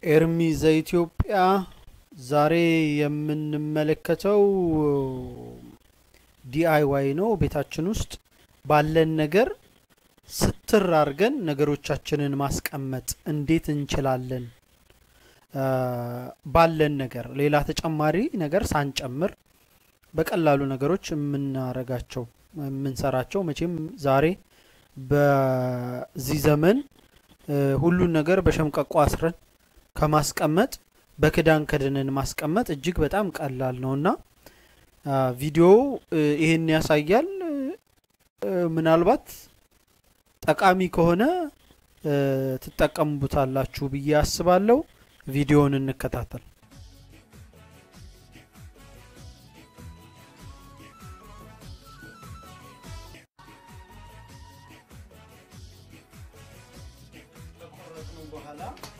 ኤርሚ ዘኢትዮጵያ ዛሬ የምንመለከተው ዲአይዋይ ነው። ቤታችን ውስጥ ባለን ነገር ስትር አድርገን ነገሮቻችንን ማስቀመጥ እንዴት እንችላለን? ባለን ነገር ሌላ ተጨማሪ ነገር ሳንጨምር በቀላሉ ነገሮች የምናረጋቸው የምንሰራቸው መቼም ዛሬ በዚህ ዘመን ሁሉን ነገር በሸምቀቆ አስረን ከማስቀመጥ በክዳን ከድነን ማስቀመጥ እጅግ በጣም ቀላል ነው እና ቪዲዮው ይህን ያሳያል። ምናልባት ጠቃሚ ከሆነ ትጠቀሙበታላችሁ ብዬ አስባለሁ። ቪዲዮውን እንከታተል። በኋላ